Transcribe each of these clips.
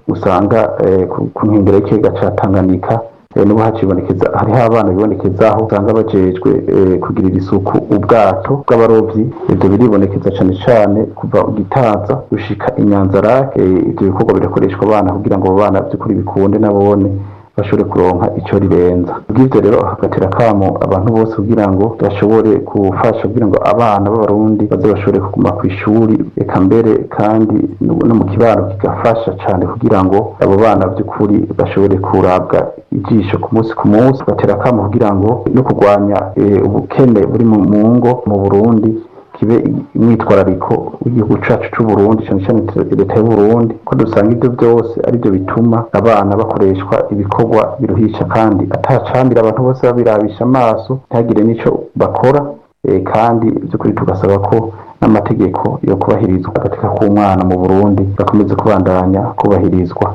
usanga eh, ku ku nkengero y'ikiyaga ca Tanganyika eh, n'ubu hacibonekeza hariho abana bibonekezaho usanga bajejwe eh, kugirira isuku ubwato bw'abarovyi ivyo biribonekeza cane cane kuva gitaza gushika inyanzarake eh, ivyo bikorwa birakoreshwa abana kugira ngo abo bana vy'ukuri bikunde nabone bashobore kuronka ico ribenza bw'ivyo rero hagatera kamo abantu bose kugira ngo bashobore gufasha kugira ngo abana b'abarundi baze bashobore kuguma ku ishuri eka mbere kandi no no mu kibano kigafasha cane kugira ngo abo bana by'ukuri bashobore kurabwa ijisho ku munsi ku munsi bagatera kamo kugira ngo no kurwanya eh, ubukene buri mu mu ngo mu Burundi kibe umwitwarariko w'igihugu cacu c'u Burundi cyane cyane leta y'u Burundi ko dusanga ibyo byose ari byo bituma abana bakoreshwa ibikorwa biruhisha kandi atacambira abantu bose babirabisha amaso ntihagire n'ico bakora eh, kandi by'ukuri tugasaba ko n'amategeko yo kubahirizwa agateka k'umwana mu Burundi gakomeze kubandanya kubahirizwa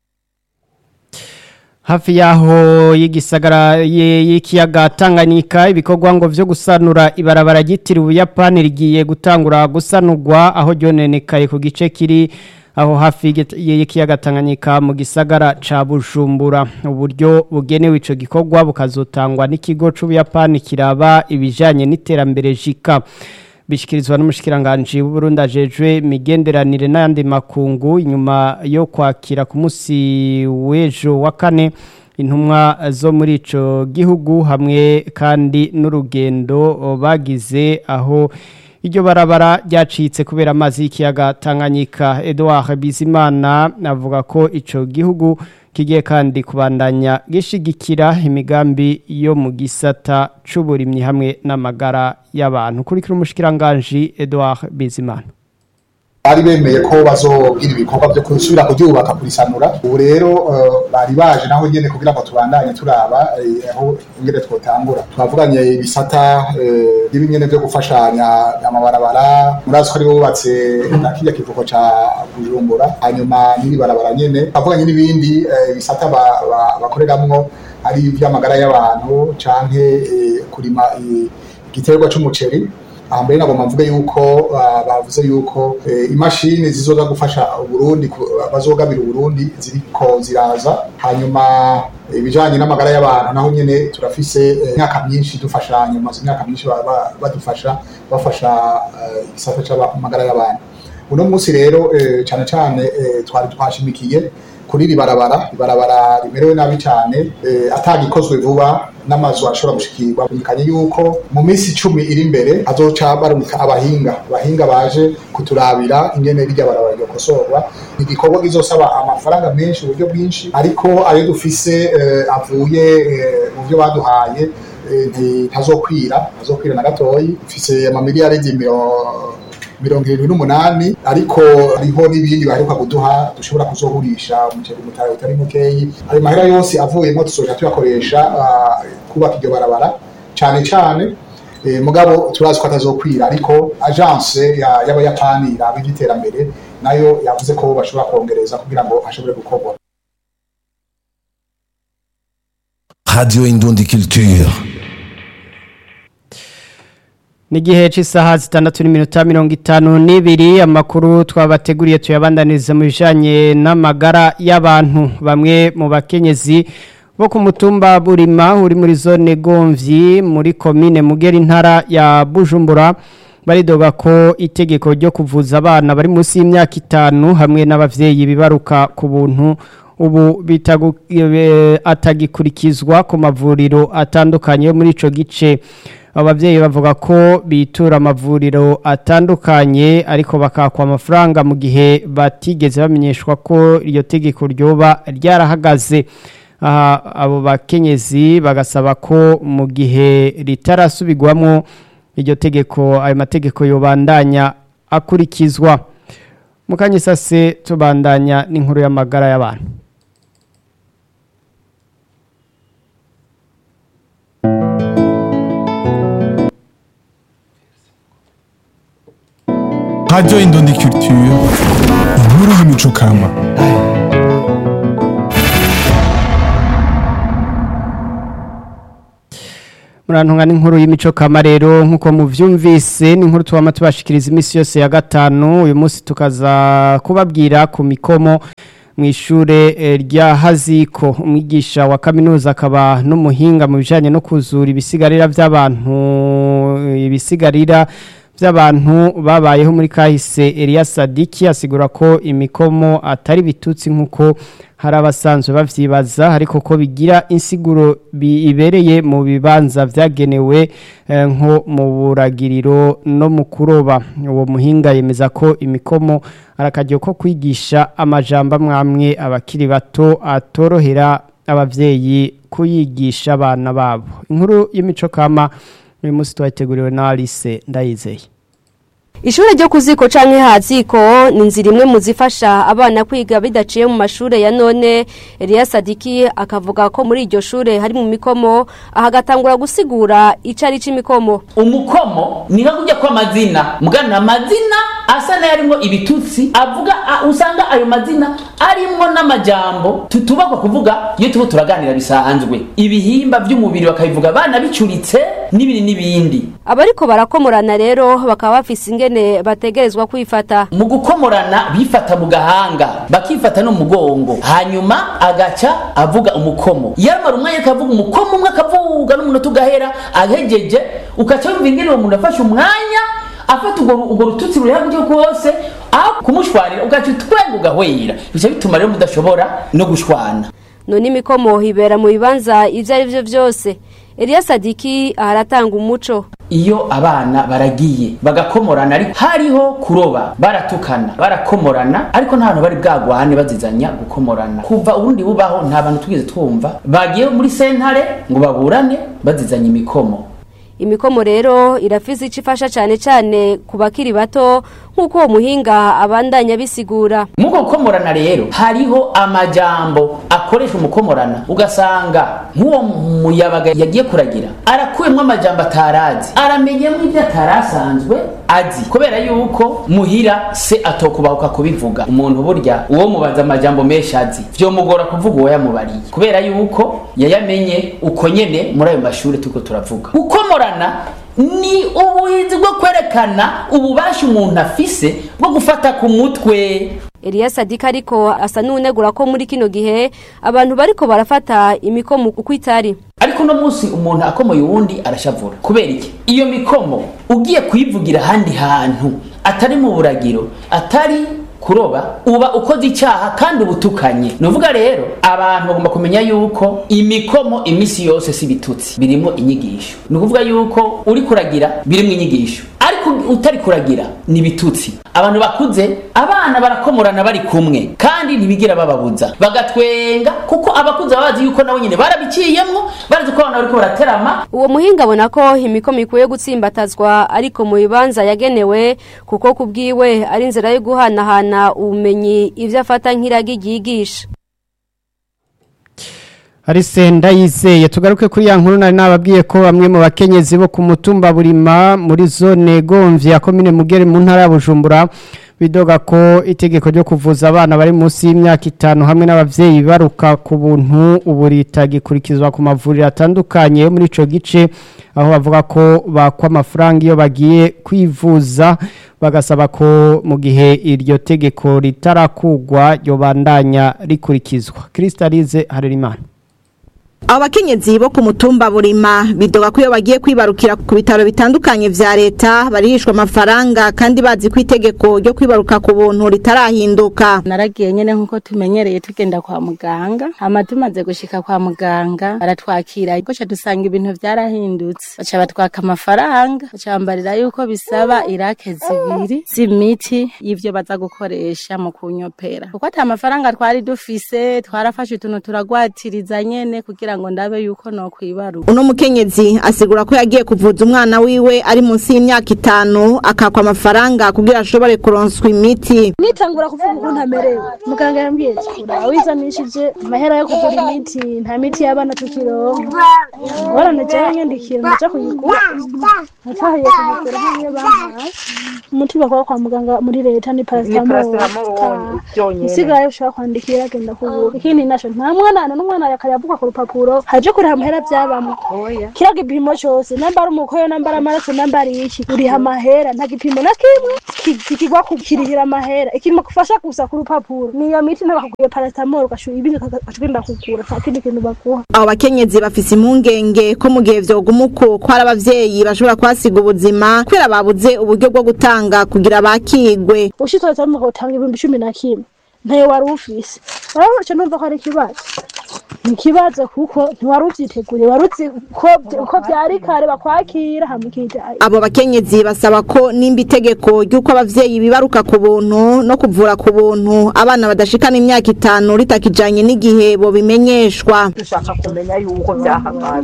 hafi yaho y'igisagara ye- y'ikiyaga Tanganyika ibikorwa ngo vyo gusanura ibarabara ryitiriwe Ubuyapani rigiye gutangura gusanurwa aho ryonenekaye ku gice kiri aho hafi y'igit- y'ikiyaga Tanganyika mu gisagara ca Bujumbura uburyo bugenewe ico gikorwa bukazotangwa n'ikigo c'Ubuyapani kiraba ibijanye n'iterambere jika bishikirizwa n'umushikiranganje w'Uburundi ajejwe imigenderanire n'ayandi makungu inyuma yo kwakira ku munsi w'ejo wa kane intumwa zo muri ico gihugu hamwe kandi n'urugendo bagize aho iryo barabara ryacitse kubera amazi y'ikiyaga Tanganyika Edouard Bizimana avuga ko ico gihugu kigiye kandi kubandanya gishigikira imigambi yo mu gisata c'uburimyi hamwe n'amagara y'abantu kurikira umushikiranganje Edouard Bizimana bari bemeye ko bazogira ibikorwa byo gusubira kuryubaka kurisanura ubu rero eh, bari baje naho nyene kugira ngo tubandanye turaba eh, aho ingene twotangura twavuganye ibisata eh, by'ibingene byo gufashanya amabarabara murazi ko ari bubatse na kirya kivuko ca bujumbura hanyuma n'iri barabara nyene twavuganye n'ibindi eh, bisata ba- ba- bakoreramwo ari ivy'amagara y'abantu canke eh, kurima eh, igiterwa c'umuceri aha mbere nagomba mvuge yuko ah, bavuze yuko eh, imashini zizoza gufasha uburundi ku- bazogabira uburundi ziriko ziraza hanyuma ibijanye n'amagara y'abantu naho nyene turafise eh, imyaka myinshi dufashanya maze imyaka myinshi ba- ba- badufasha bafasha eh, igisata c'amagara y'abantu uno munsi rero eh, cane cane eh, twari twashimikiye kuri iri barabara ibarabara rimerewe nabi cyane eh, atagikozwe vuba n'amazu ashobora gushikirwa bumvikanye yuko mu minsi icumi iri imbere hazoca barumika abahinga abahinga baje kuturabira ingene rirya barabara ryokosorwa ni igikorwa kizosaba amafaranga menshi uburyo bwinshi ariko ayo dufise eh, avuye eh, mu byo baduhaye eh, ntazokwira ntazokwira na gatoyi mfise amamiliyaridi miro mirongo irindwi n'umunani ariko hariho n'ibindi baheruka kuduha dushobora kuzogurisha umuceri mutayo utari mukeyi ayo mahera yose avuyemo tuzoja tuyakoresha ah, kubaka iryo barabara cane cane eh, mugabo turazi ko atazokwira ariko agence ya- y'abayapani iraba ivy'iterambere nayo yavuze ko bashobora kongereza kugira ngo hashobore gukorwa Radio Indundi Culture. Nigihe c'isaha zitandatu n'iminota mirongo itanu n'ibiri amakuru twabateguriye tuyabandaniriza mu bijanye n'amagara y'abantu bamwe mu bakenyezi bo ku mutumba Burima uri muri zone Gomvyi muri komine Mugera intara ya Bujumbura baridoga ko itegeko ryo kuvuza abana bari munsi y'imyaka itanu hamwe n'abavyeyi bibaruka ku buntu ubu bitagu e, atagikurikizwa ku mavuriro atandukanye yo muri ico gice abavyeyi bavuga ko bitura amavuriro atandukanye ariko bakakwa amafaranga mu gihe batigeze bamenyeshwa ko iryo tegeko ryoba ryarahagaze aha abo bakenyezi bagasaba ko mu gihe ritarasubirwamo iryo tegeko ayo mategeko yobandanya akurikizwa mukanyisase tubandanya n'inkuru y'amagara y'abantu Radio Indundi Culture. Inkuru y'imico kama. murantunga n'inkuru y'imico kama rero nk'uko muvyumvise n'inkuru tubama tubashikiriza iminsi yose ya gatanu uyu munsi tukaza kubabwira ku mikomo mu ishure eh, rya Haziko umwigisha wa kaminuza akaba n'umuhinga mu bijanye no kuzura ibisigarira by'abantu ibisigarira by'abantu babayeho muri kahise Elias Sadiki asigura ko imikomo atari bitutsi nkuko hari abasanzwe bavyibaza ariko ko bigira insiguro bibereye mu bibanza vyagenewe eh, nko mu buragiriro no mu kuroba uwo muhinga yemeza ko imikomo arakajyo ko kwigisha amajambo amwamwe abakiri bato atorohera abavyeyi kuyigisha abana babo inkuru y'imico kama uyu munsi twateguriwe na Alice ndayizeye Ishure ryo kuziko canke haziko ni inzira imwe mu zifasha abana kwiga bidaciye mu mashure ya none Elias Sadiki akavuga ko muri iryo shure hari mu mikomo ahagatangura gusigura icari c'imikomo umukomo ni nka kujya kw'amazina mugana amazina asa n'ayarimwo ibitutsi avuga a- usanga ayo mazina arimwo n'amajambo tutubakwa kuvuga iyo tuba turaganira bisanzwe ibihimba vy'umubiri bakabivuga bana bicuritse n'ibindi n'ibindi abariko barakomorana rero bakaba bafise ingene bategerezwa kwifata mu gukomorana bifata mu gahanga bakifata no mu mugongo hanyuma agaca avuga umukomo yamara umwanya akavuga umukomo umwe akavuga n'umunota ugahera ahegeje ukaca wumva ingene uwo muntu afashe umwanya afata urwo urwo rututsi ruri hakurya rwose aho kumushwarira ugaca utwenga ugahwera bica bituma rero mudashobora no gushwana none imikomo ibera mu bibanza ivyo ari vyo vyose Elias Sadiki aharatanga umuco iyo abana baragiye bagakomorana ariko hariho kuroba baratukana barakomorana ariko nta bantu bari bwagwane bazizanya gukomorana kuva ubundi bubaho nta bantu tugeze twumva bagiye muri sentare ngo baburane bazizanya imikomo imikomo rero irafise ico ifasha cane cane ku bakiri bato nk'uko uwo muhinga abandanya bisigura muko gukomorana rero hariho amajambo akoresha umukomorana ugasanga nk'uwo muyabaga yagiye kuragira arakuyemwo amajambo atarazi aramenyemo ibyo atarasanzwe azi kubera yuko muhira se atokubahuka kubivuga umuntu burya uwo mubaza amajambo menshi azi vyomugora kuvuga uwo yamubariye kubera yuko yayamenye uko nyene muri ayo mashuri turiko turavuga gukomorana ni ubuhinzi bwo kwerekana ububasha umuntu afise bwo gufata ku mutwe Elias Sadika ariko asa n'unegura ko muri kino gihe abantu bariko barafata imikomo uko itari ariko uno munsi umuntu akomoye uwundi arashavura kubera iki iyo mikomo ugiye kuyivugira ahandi hantu atari mu buragiro atari kuroba uba ukoze icyaha kandi ubutukanye nuvuga rero abantu bagomba kumenya yuko imikomo imisi yose si bitutsi birimo inyigisho ni ukuvuga yuko uri kuragira birimo inyigisho ariko utari kuragira ni bitutsi abantu bakuze abana barakomorana bari kumwe kandi ntibigira bababuza bagatwenga kuko abakuze baba bazi yuko nabo nyine barabiciyemwo barazi ko abana bariko baraterama uwo muhinga abona ko imikomo ikwiye gutsimbatazwa ariko mu bibanza yagenewe kuko kubwiwe ari inzira yo guhanahana ubumenyi ivyo afata nk'iragi ryigisha Arise ndayizeye tugaruke kuri ya nkuru nari nababwiye ko bamwe mu bakenyezi bo ku mutumba burima muri zone gomvye ya komine mugere mu ntara ya Bujumbura bidoga ko itegeko ryo kuvuza abana bari munsi y'imyaka itanu hamwe n'abavyeyi baruka ku buntu ubu ritagikurikizwa ku mavuriro atandukanye yo muri ico gice aho bavuga ko bakwa amafaranga iyo bagiye kwivuza bagasaba ko mu gihe iryo tegeko ritarakugwa yobandanya rikurikizwa Kristalize Harerimana abakenyezi bo ku mutumba burima bidoga ko iyo bagiye kwibarukira ku bitaro bitandukanye vya leta barihishwa amafaranga kandi bazi ko itegeko ryo kwibaruka ku buntu ritarahinduka naragiye nyene nkuko tumenyereye tugenda kwa muganga hama tumaze gushika kwa muganga baratwakira gosha dusanga ibintu vyarahindutse baca batwaka amafaranga baca bambarira yuko bisaba irake zibiri z'imiti y'ivyo baza gukoresha mu kunyopera kuko ata mafaranga twari dufise twarafashe utuntu turagwatiriza nyene kugira ngo ndabe yuko no kwibaruka uno mukenyezi asigura ko yagiye kuvuza umwana wiwe ari munsi y'imyaka itanu akakwa amafaranga kugira ashobore kuronswa imiti nitangura kuvuga ukuntu amerewe muganga yambwiye ura wizanishije amahera yo kugura imiti nta miti y'abana tukironka ngorane jewe nyandikira ndaja kuyigura natahiye kuyigura nk'iyo bampaye umuti bakora kwa muganga muri leta ni paracetamol isigaye ushobora kwandikira agenda kugura ikindi naco nta mwana n'umwana yakayavuga ku rupapuro haje kuriha amahera vyabamwe kira gipimo cose namba ari umukoyo namba ari amaraso namba ari iki uriha amahera nta gipimo na kimwe ki- kikigwa kukirihira amahera ikintu kufasha gusa ku rupapuro niyo miti ntabakubwiye paracetamol ugashuha ibindi ukagenda kugura nta kindi kintu baguha abo bakenyezi bafise impungenge ko mu gihe vyoguma uko ko hari abavyeyi bashobora kuhasiga ubuzima kubera babuze uburyo bwo gutanga kugira bakigwe ushitse mu gutanga ibihumbi cumi na kimwe ntayo wari ufise urabona ico numva ko ari ikibazo ni ikibazo kuko ntiwari uvyiteguriye wari uzi ko ko vyari kare bakwakira hama ukija abo bakenyezi basaba ko nimba itegeko ry'uko abavyeyi bibaruka ku buntu no kuvura ku buntu abana badashikana imyaka itanu ritakijanye n'igihe bobimenyeshwa dushaka kumenya yuko byahagaze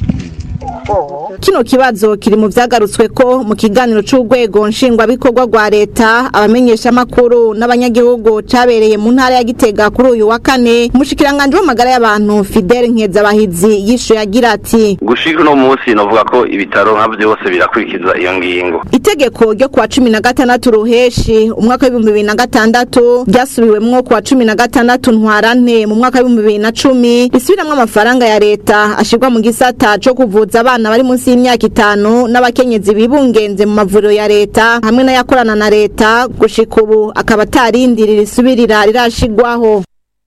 kino kibazo kiri mu vyagarutswe ko mu kiganiro c'urwego nshingwabikorwa rwa leta abamenyeshamakuru n'abanyagihugu cabereye mu ntara ya gitega kuri uyu wa kane umushikiranganji w'amagara y'abantu fidele nkezabahizi yishuye agira ati gushika uno munsi novuga ko ibitaro nka byose birakurikiza iyo ngingo itegeko ryo kuwa cumi na gatandatu ruheshi umwaka w'ibihumbi bibiri na gatandatu ryasubiwemwo kuwa cumi na gatandatu ntwarante mu mwaka w'ibihumbi bibiri na cumi risubiramwo amafaranga ya leta ashirwa mu gisata co kuvuza abana bari munsi y'imyaka itanu n'abakenyezi bibungenze mu mavuriro ya leta hamwe n'ayakorana na leta gushika ubu akaba atarindiri risubirira rirashigwaho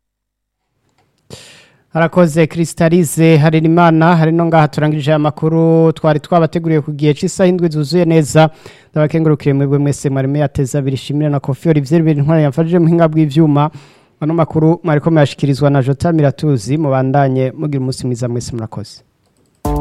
harakoze Crystalize Harerimana hari no ngaha turangirije amakuru twari twabateguriye ku gihe cy'isaha indwi zuzuye neza ndabakengurukire mwebwe mwese mwarime yateza birishimira na Kofi Olivier Bintwari yamfashije mu hinga bw'ivyuma ano makuru mwariko muyashikirizwa na Jota Miratuzi mubandanye mugira umunsi mwiza mwese murakoze